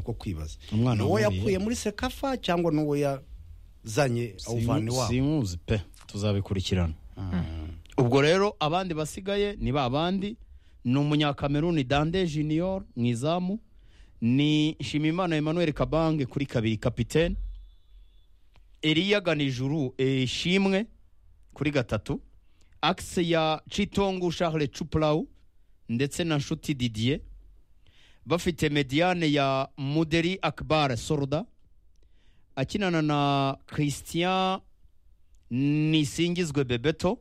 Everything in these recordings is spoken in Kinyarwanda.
kwibaza Umwana uwo wamuriye. yakuye muri sekafa cyangwa n'uwo yazanye awuvana Simu- iwabo simuzi pe tuzabikurikirana ubwo rero abandi basigaye ni ba bandi ni umunyakameruni dande junior mu izamu ni nshimimana emmanuel kabange kuri kabiri kapitene eliya ganijuru eh, shimwe kuri gatatu akise ya citongu charles cupurawu ndetse na nshuti didier bafite mediane ya muderi akbar sorda akinana na christian nisingizwe bebeto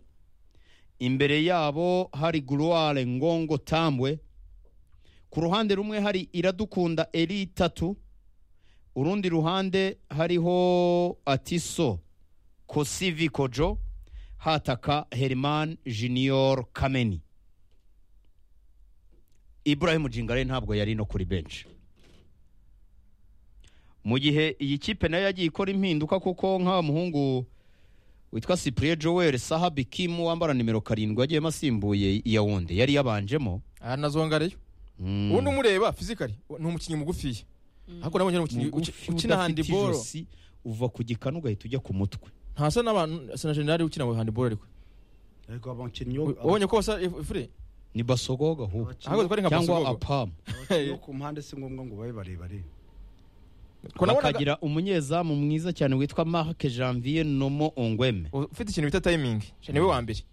imbere yabo hari guruware ngongo tambwe ku ruhande rumwe hari iradukunda eri itatu urundi ruhande hariho atiso kosivi kojo hataka herman junior kameni ibrahim jingare ntabwo yari no kuri benshi mu gihe iyi kipe nayo yagiye ikora impinduka kuko nk'aba muhungu witwa cyprien joel sahabi kim wambara nimero karindwi yagiyemo asimbuye yawundi yari yabanjemo aha nazongariyo Mm. ubundi umureba fizikari ni umukinnyi mugufiya ariko nabonye ari umukinnyi uki- Mugufi, ukina udafite handiboro ijosi, uva ku gikanu ugahita ujya ku mutwe ntasa n'abantu sa na generali ukina handiboro ariko ariko abakinnyi ubonye ko basa efure ni basogoga ahubwo ahubwo twari nka cyangwa basogogo apamu abakinnyi bo ku mpande si ngombwa ngo babe barebare Ko nabonaga- bakagira umunyezamu mwiza cyane witwa marc janvier nomo ongweme ufite ikintu bita tayimingi niwe wa mbere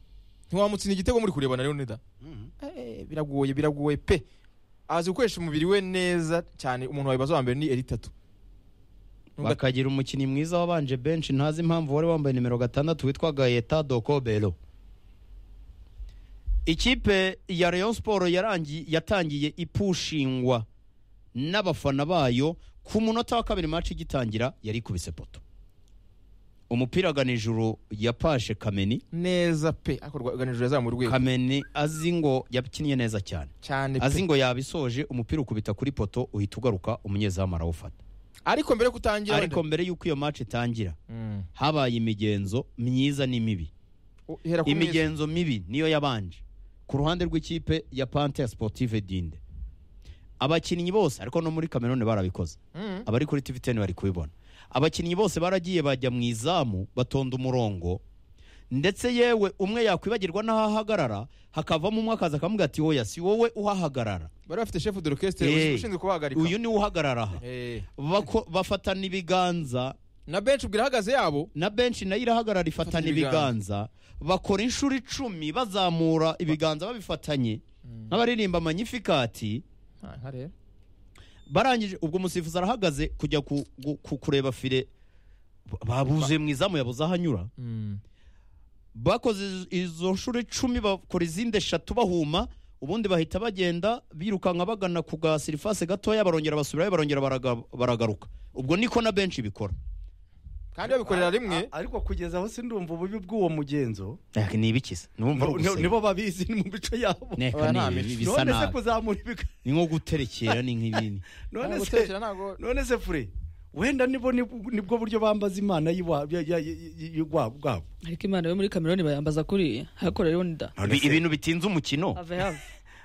ntiwamutsina igitego muri kurebana rero nida Mhm. Eh, biragoye biragoye pe azi gukoresha umubiri we neza cyane umuntu wabibaza wa mbere ni eri tatu Nubwo- bakagira umukinnyi mwiza wabanje benshi ntazi impamvu wari wambaye nimero gatandatu witwa gayeta dokobero ikipe ya rayon siporo yatangiye ipushingwa n'abafana bayo ku munota wa kabiri maci igitangira yari ikubise poto umupira aganijuru yapashe kameni neza pe ariko rwaganijwe yazamuye urwego kameni azi ngo yakinnye neza cyane cyane pe azi ngo yabisoje umupira ukubita kuri poto uhita ugaruka umunyezamu arawufata ariko mbere yo kutangira ariko mbere y'uko iyo maci itangira habaye imigenzo myiza n'imibi ihera ku meza imigenzo mibi niyo yabanje ku ruhande rw'ikipe ya panthea sportive dinde abakinnyi bose ariko no muri kamerone barabikoze Mm. abari kuri tv ten bari kubibona abakinnyi bose baragiye bajya mu izamu batonda umurongo ndetse yewe umwe yakwibagirwa n'aho ahagarara hakavamo umwe akaza akavuga ati oya si wowe uhahagarara bari bafite chef d'orchestre Eh, ushinzwe kubahagarika uyu ni we uhagarara aha Eh. Bako- bafatana ibiganza na benshi ubwo irahagaze yabo na benshi nayo irahagarara ifatana Ifatana ibiganza. ibiganza bakora inshuro icumi bazamura ibiganza babifatanye nk'abaririmba manyifikati barangije ubwo umusifuzi arahagaze kujya ku- gu- ku- kureba fire babuzuye mu izamu yabuze aho anyura Mm. bakoze izo- izo nshuro icumi bakora izindi eshatu bahuma ubundi bahita bagenda birukanka bagana ku ga sirifase gatoya barongera basubirayo barongera baraga- baragaruka ubwo niko na benshi bikora kandi babikorera rimwe A- ariko kugeza aho sindumva ububi bw'uwo mugenzo ni ibikiza numva Ni- ari ni- ugusenga. nibo babizi ni mu bice yabo Neka Oya, ni nta ibi- mico. bisa none se nabi kuzamura ibiga ni nko guterekera ni nk'ibindi none Ntabwo se guterekera ntabwo none se fure wenda nibo nib- nibwo buryo bambaza imana y'iwa- ya- ya- ya- y'ubwa- bwabo ariko imana yo muri kameruni bayambaza kuriya hakora rero nda None Ibi- se- ibintu bitinze umukino have have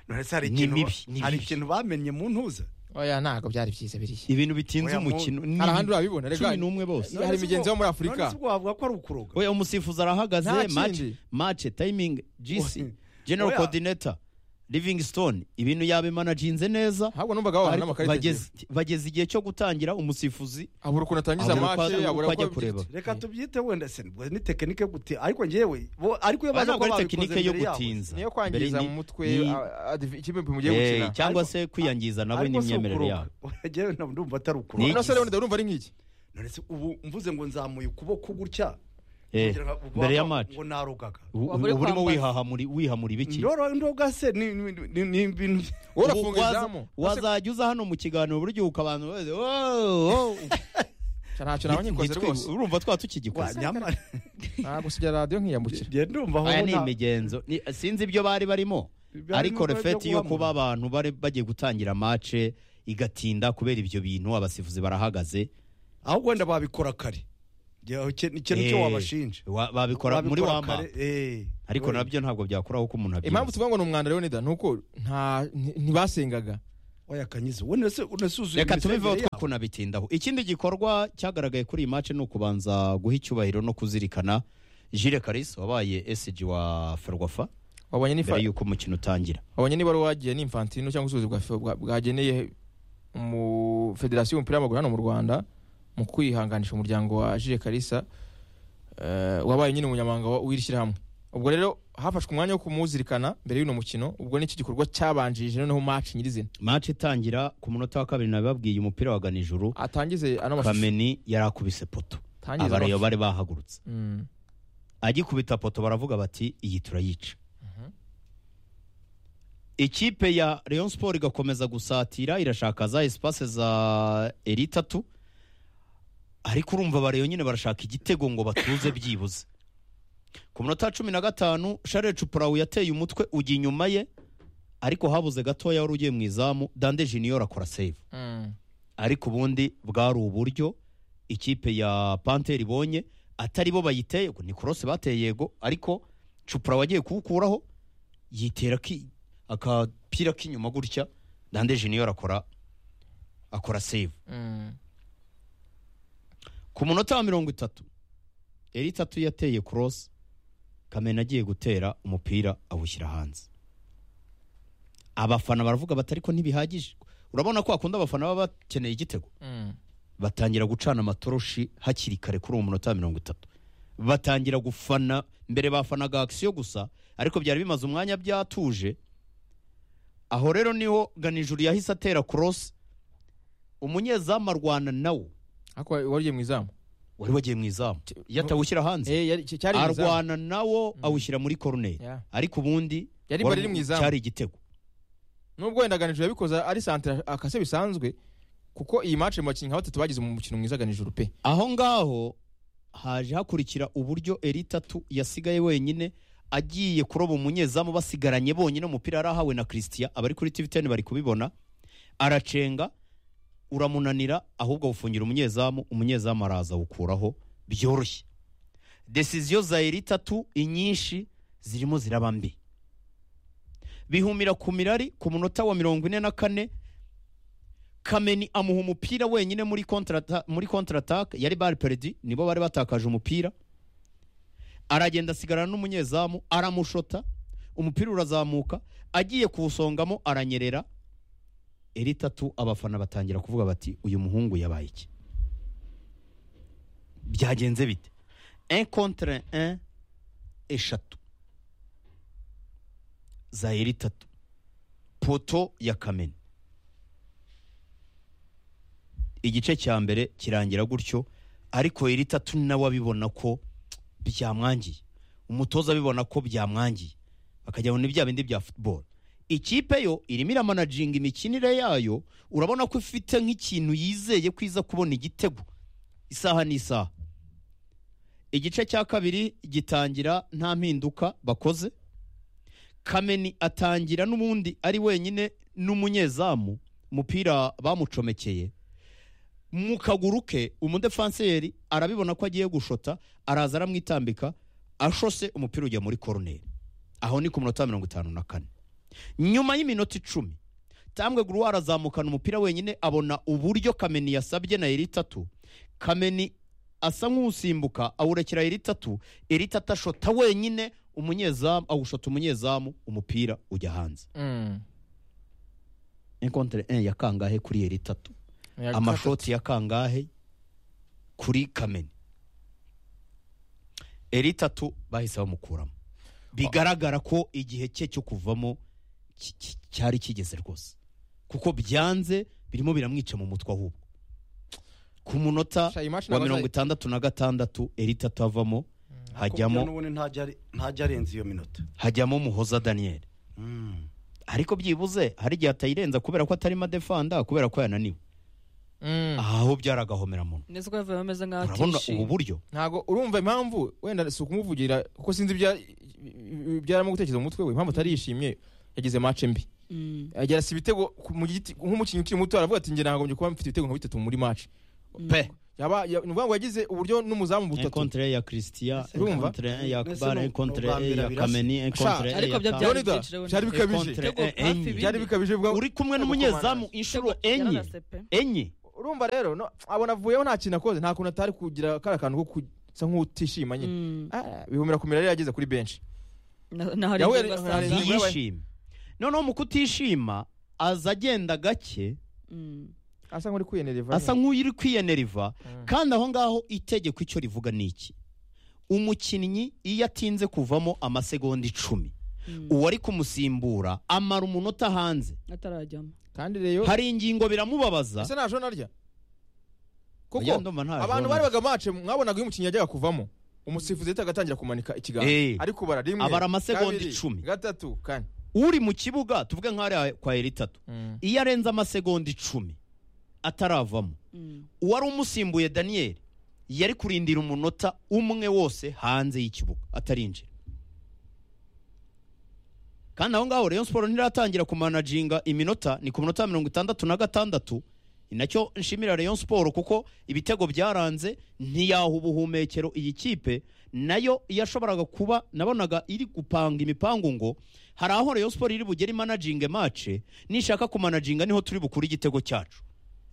none se hari Ni ikintu mibi, ni hari mibi. ikintu bamenye mu ntuza oya ntabwo byari byiza biriya ibintu bitinze Oya, mu- umukino ni hari ahandi urabibona rega cumi n'umwe bose Hari imigenzo yo muri Afurika. none se ubwo wavuga ko ari ukuroga oya umusifuzi arahagaze Nta kindi. mace mace tayimingi gc Oya. general Oya. coordinator livingstone ibintu yabimanaginze neza ahubwo numvaga wabana ariko n'amakarita bageze bageze igihe cyo gutangira umusifuzi abura ukuntu atangiza Abura uko- match uko abura ajya uko- kureba. reka tubyite wenda se nibwo ni tekinike gute ariko ngewe bo- ariko iyo baza ntabwo kuba babikoze ari tekinike yo mbere yabo gutinza niyo Mbere kwangiza ni- mu mutwe ni- a- a- ikipe mugiye Eh, gukina cyangwa Ariko- se kwiyangiza nabo Ariko si n'imyemerere ukuroga. yabo ngewe ntabwo ndumva atari ukuroga Ni- none se rero ndabona urumva ari nk'iki none se ubu mvuze ngo nzamuye ukuboko gutya Eh, kugira ngo- mbere ya ngo- mace ngo narogaga Wabure uba urimo kwambaza. wihahamura wihamura ibiki ndoro ndoga se ni ni- ni- ni ibintu wowe Ubu urafunga waza- izamu wazajya uza hano mu kiganiro buryo abantu bose "Wow, wow." ntacyo naba nkikoze Ntitwi- rwose urumva twaba Wa, tukigikoze nyamara ntabwo sijya radiyo nkiyambukira njye ndumva aho aya ni nta- imigenzo Ni- sinzi ibyo bari barimo Barimo ariko ibyo refeti yo guhamura. kuba abantu bari bagiye gutangira mace igatinda kubera ibyo bintu abasifuzi barahagaze aho wenda babikora kare Njye, icyo- icyo nicyo Eh, wabashinja wa- babikora muri Babikora wamba kare, eh. ariko nabyo ntabwo byakuraho ko umuntu impamvu abyina tuvuga ngo ni umwanda rero nida ni uko nta- nti- ntibasengaga oya kanyizo we nese unasuzuye reka tubiveho imisengere twe kunabitindaho ikindi gikorwa cyagaragaye kuri iyi match ni ukubanza guha icyubahiro no kuzirikana Jules Karis wabaye SG wa Ferwafa wabonye n'ifa mbere y'uko umukino utangira wabonye niba wari wagiye n'imfantino cyangwa ubusubizi bwa- bwa- bwageneye mu federasiyo y'umupira w'amaguru hano mu rwanda mu kwihanganisha umuryango wa jire karisa eh, wabaye nyine umunyamabanga wa- w'iri shyirahamwe ubwo rero hafashwe umwanya wo kumuzirikana mbere y'uno mukino ubwo n'iki gikorwa cyabanjirije noneho maci nyirizina match itangira ku munota wa kabiri nababwiye umupira wagana ijuru atangize ano mashusho kameni yari akubise poto Atangize ano abareyo mashusho. bari bahagurutse Mm. agikubita poto baravuga bati iyi turayica ikipe ya Rayon Sport igakomeza gusatira irashaka za espace za eritatu ariko urumva abareyo nyine barashaka igitego ngo batuze byibuze ku munota wa cumi na gatanu Charles Chuparawu yateye umutwe ujya inyuma ye ariko habuze gatoya wari ugiye mu izamu Dande Junior akora save Mm. ariko ubundi bwari uburyo ikipe ya panteri ibonye atari bo bayiteye ngo ni korose bateye yego ariko cupura wagiye kuwukuraho yitera ki- akapira k'inyuma gutya dande junior akora akora save Mm. ku munota wa mirongo itatu eri itatu yateye korose kamena agiye gutera umupira awushyira hanze abafana baravuga bati ariko ntibihagije urabona ko hakunda abafana baba bakeneye igitego Mm. batangira gucana amatoroshi hakiri kare kuri uwo munota wa mirongo itatu batangira gufana mbere bafanaga akisiyo gusa ariko byari bimaze umwanya byatuje aho rero niho ganijuru yahise atera korosi umunyezamu arwana nawe ariko wari ugiye mu izamu wari wagiye mu izamu yatawushyira hanze Eh, yari- cyari mu izamu arwana nawo awushyira muri koroneri Yeah. ariko ubundi Yari wari- bari mu izamu. cyari igitego nubwo wenda ganijuru yabikoze ari santire akase bisanzwe kuko iyi match mu bakinnyi nka batatu bagize mu mukino mwiza ganijuru pe aho ngaho haje hakurikira uburyo eritatu yasigaye wenyine agiye kuroba umunyezamu basigaranye bonyine umupira arahawe na christian abari kuri tv 10 bari kubibona aracenga uramunanira ahubwo awufungira umunyezamu umunyezamu araza awukuraho byoroshye desiziyo za eritatu inyinshi zirimo ziraba mbi bihumira ku mirari ku munota wa mirongo ine na kane kameni amuha umupira wenyine muri kontrata muri kontratake yari bari peredi nibo bari batakaje umupira aragenda asigarana n'umunyezamu aramushota umupira urazamuka agiye kuwusongamo aranyerera eri tatu abafana batangira kuvuga bati uyu muhungu yabaye iki byagenze bite un contre un eshatu za eri tatu poto ya kameni igice cya mbere kirangira gutyo ariko iri tatu nawe abibona ko byamwangiye umutoza abibona ko byamwangiye bakajya mu bya bindi bya football ikipe yo irimo iramanaginga imikinire yayo urabona ko ifite nk'ikintu yizeye ko iza kubona igitego isaha n'isaha igice cya kabiri gitangira nta mpinduka bakoze kameni atangira n'ubundi ari wenyine n'umunyezamu umupira bamucomekeye mu kaguru ke umudefanseri arabibona ko agiye gushota araza aramwitambika ashose umupira ujya muri koroneri aho ni ku minota mirongo itanu na kane nyuma y'iminota icumi tambwe guru arazamukana umupira wenyine abona uburyo kameni yasabye na eri itatu kameni asa nk'usimbuka awurekera eri itatu eri itatu ashota wenyine umunyezamu awushota umunyezamu umupira ujya hanze enkontere en ya kangahe kuri eri itatu amashoti ya kangahe kuri kameni eri tatu bahise bamukuramo bigaragara ko igihe cye cyo kuvamo ki- ki- cyari kigeze rwose kuko byanze birimo biramwica mu mutwe ahubwo ku munota Sha, iyi match wa nabaza- mirongo itandatu na gatandatu eri tatu avamo hajyamo hajyamo n'ubundi ntajya ari- ntajya arenza iyo minota hajyamo muhoza daniel Mm. ariko byibuze hari igihe atayirenza kubera ko atarimo adefanda kubera ko yananiwe Mm. aha ho byaragahomera muntu ndetse ko yavuye ameze nk'aho urabona ubu atishimye buryo ntabwo urumva impamvu wenda si ukumuvugira kuko sinzi ibya- ibyaramo gutekereza mu mutwe we impamvu atari yishimye yagize match mbi Mm. agira si ibitego ku- mu giti- nk'umukinnyi ukiri muto aravuga ati njye ntagombye kuba mfite ibitego nka bitatu muri match pe yaba ya- ni ukuvuga ngo yagize uburyo n'umuzamu butatu encontre ya christian Urumva? encontre ya Mbese akbar no- encontre no bambira ya birasa. kameni encontre ariko ya bya Tanga. byari Leonidas, byinshi rero byari ni- bikabije. Encontre, Igitego eh, hafi enye. byari bikabije ubwo uri kumwe n'umunyezamu inshuro enye yararase pe. enye urumva rero no, abona avuyeho nta kintu akoze nta kuntu atari kugira kariya kantu ko kusa nk'utishima nyine Mm. Ah, bihumira kumira yari yageze kuri benshi Na- na hari Yahuye- igihe ugasanga- hari igihe- ntiyishime noneho mu kutishima aza agenda gake Mm. asa nk'uri kwiyenereva asa nk'uri kwiyeneriva kandi aho ngaho itegeko icyo rivuga ni iki umukinnyi iyo atinze kuvamo amasegonda icumi Mm. uwari kumusimbura amara umunota hanze atarajyamo kandi rero hari ingingo biramubabaza ese nta jone arya kuko Oya, ndumva nta abantu jone bari arya. bagamatse mwabonaga iyo umukinnyi yajyaga kuvamo umusifuzi yahita agatangira kumanika ikiganza Eh. ari kubara rimwe Abara amasegonda kabiri, icumi. gatatu kane uri mu kibuga tuvuge nk'ahari kwa eritatu iyo arenze amasegonda icumi ataravamo Mm. uwari umusimbuye daniyeli yari kurindira umunota umwe wose hanze y'ikibuga atarinjira kandi aho ngaho rayon siporo ntiratangira kumanaginga iminota ni ku minota mirongo itandatu na gatandatu ni nacyo nshimira rayon siporo kuko ibitego byaranze ntiyaha ubuhumekero iyi kipe nayo yashoboraga kuba nabonaga iri gupanga imipangu ngo hari aho rayon siporo iri bugere imanaginge mace nishaka kumanaginga niho turi bukure igitego cyacu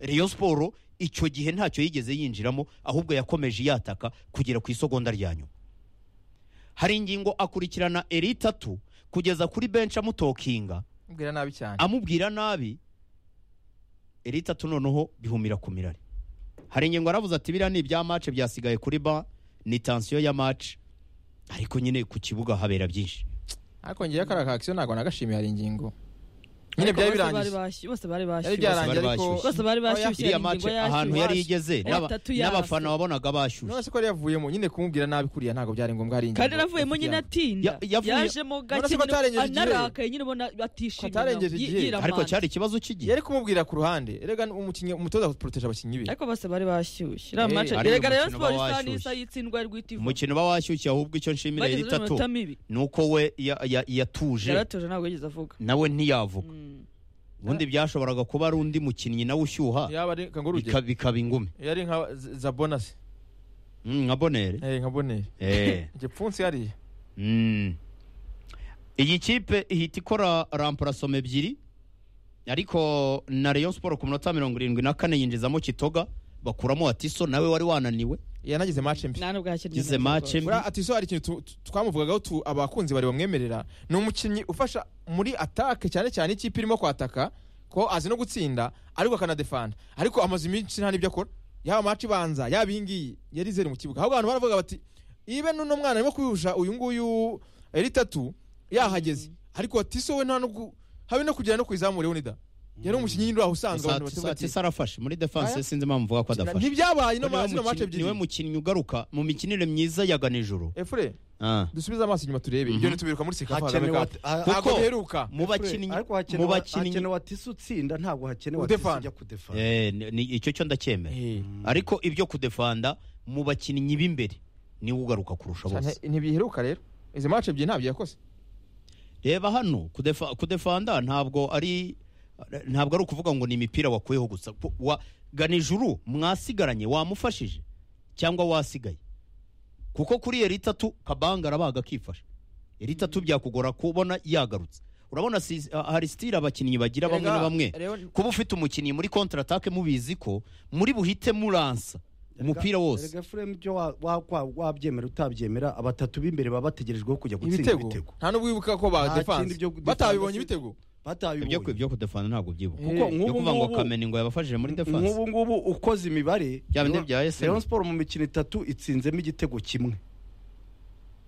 rayon siporo icyo gihe ntacyo yigeze yinjiramo ahubwo yakomeje yataka kugera ku isogonda rya nyuma hari ingingo akurikirana eri itatu kugeza kuri benshi amutokinga mbwira nabi cyane amubwira nabi eri itatu noneho bihumira ku mirari hari ingingo yaravuze ati biriya ni ibya mace byasigaye kuri ba ni tansiyo ya mace ariko nyine ku kibuga habera byinshi ariko ngewe kariya ka akisiyo ntabwo nagashimiye hari ingingo nyine Ariko byari bose bari birangiye bashy- bose bari byari bashyushye byarangiye bari ariko bashyushye. bose bari Oya. bashyushye hari iriya ingingo mace yashyushye, ahantu yari hasi. igeze Oya, n'aba- atatu n'abafana yarase. wabonaga bashyushye none se ko yari yavuyemo nyine kumubwira nabi kuriya ntabwo byari ngombwa hari ingingo kandi yanavuyemo nyine yafite atinda Ya- yavuye- yajemo Urabona gake ko atarengeje nyine- igihe. anarakaye nyine ubona atishimye Atarengeje nawe, yi- igihe. yiramanje. ariko cyari ikibazo cy'igihe yari kumubwira ku ruhande erega umukinnyi umutoza poroteje abakinnyi be ariko bose bari bashyushye iriya Eh, mace ariko erega rayon umukino siporo isa bashyushye. n'isa y'itsindwa rw'itivu umukino uba washyushye ahubwo icyo nshimira eri bagezeho itatu iminota mibi ni uko we ya- ya- yatuje yaratuje ntabwo yigeze avuga nawe ntiyavuga Mm. ubundi byashoboraga kuba ari undi mukinnyi nawe ushyuha yaba ari nka nguruge bika- bikaba ingume yari nka Z- zabona se Mm, nka bonere Eh, nka boneri Eh, igipfunsi yariye mm. iyi kipe ihita ikora ramparasoma ebyiri ariko na rayon siporo ku minota mirongo irindwi na kane yinjizamo kitoga bakuramo atiso nawe wari wananiwe yanagize match mbi nta nubwo yakinnye gize neza mace mbi buriya atiso hari ikintu tu- tu- twamuvugagaho tu- abakunzi bari bamwemerera ni umukinnyi ufasha muri atake cyane cyane ikipe irimo kwataka ko azi no gutsinda ariko akanadefanda ariko amaze iminsi nta n'ibyo akora yaba match ibanza yaba iyi ngiyi yari zeru mu kibuga ahubwo abantu baravuga bati ibe n'uno mwana arimo kwihusha uyu nguyu eri tatu yahageze ariko atiso we nta no gu- habe no kugera no ku izamu leonida yari umukinnyi nyine uraho usanzwe abantu Atiso- batuvuga ati, atiso arafashe muri defanse Aya? sinzi impamvu mvuga ko adafashe ntibyabaye Niwe no match mukinnyi- niwe ebyiri mukinnyi ugaruka mu mikinire myiza ya ganijoro efure dusubize amaso inyuma turebe Mhm. ibyo ntitubiruka muri sekafa kagame hakenewe cup ntabwo biheruka mu bakinnyi ariko mu hakenewe bakinnyi hakenewe atisi utsinda ntabwo hakenewe atisi Udefana. ujya kudefana Eh, ni- ni- icyo cyo ndacyemera ariko ibyo kudefanda mu bakinnyi b'imbere niwe ugaruka kurusha Cyane, bose ntibiheruka rero izi match ebyiri ntabyo yakoze reba hano kudefa- kudefanda ntabwo ari ntabwo ari ukuvuga ngo ni imipira wakuyeho gusa Ku- wa ganijuru mwasigaranye wamufashije cyangwa wasigaye kuko kuri eri itatu kabanga arabaga akifasha eri itatu byakugora kubona yagarutse urabona si- hari sitire abakinnyi bagira bamwe na bamwe kuba ufite umukinnyi muri kontra atake mubizi ko muri buhite muransa umupira wose erega frame byo wa- wa- wa- wabyemera utabyemera abatatu b'imbere baba bategerejweho kujya gutsinda ibitego ibitego nta n'ubwo wibuka ko Nta ba kindi defanse byo kudefanse. batabibonye ibyo ibitego batabibonye ibyo kudefana ntabwo byibuka Eh. kuko byo nk'ubu kuvuga ngo ngubu kameni ngo yabafashije muri defanse nk'ubu ngubu ukoze imibare Bya bindi bya SM. Rayon Sport mu mikino itatu itsinzemo igitego kimwe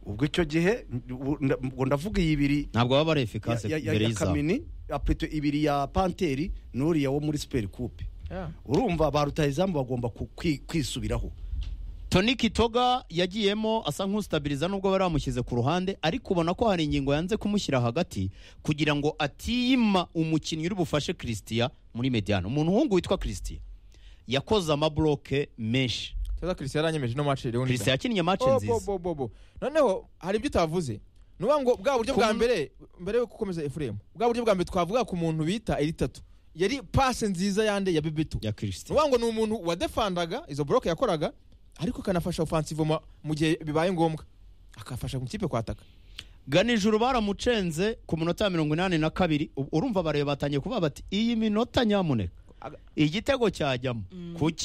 ubwo icyo gihe ubu nda- ngo ndavuga iyi ibiri ntabwo baba ari efikase ya- ya- mbere ya y'izamu kamini apeto ibiri ya panteri n'uriya wo muri siperi kupe Yeah. urumva ba rutahizamu bagomba ku- kwi- kwisubiraho toni kitoga yagiyemo asa nk'ustabiriza nubwo bari bamushyize ku ruhande ariko ubona ko hari ingingo yanze kumushyira hagati kugira ngo atiyima umukinnyi uri bufashe christian muri mediano umuntu uhungu witwa christian yakoze amabloke menshi Toza Christian yaranyemeje no match rero christian yakinnye match Oh, bo, nziza bo, bo, bo. noneho hari ibyo utavuze nuba ngo bwa buryo bwa Ku- mbere mbere yo gukomeza efuremu bwa buryo bwa mbere twavuga ku muntu bita eri tatu yari pase nziza yande ya bebeto ya kirisite ngo ni umuntu wadefandaga izo boroke yakoraga ariko akanafasha ofansivo mu- mu gihe bibaye ngombwa akafasha mu ikipe kwataka ganijuru baramucenze ku minota ya mirongo inani na kabiri U- urumva bareba batangiye kuvuga bati iyi minota nyamuneka Aga- igitego cyajyamo kuki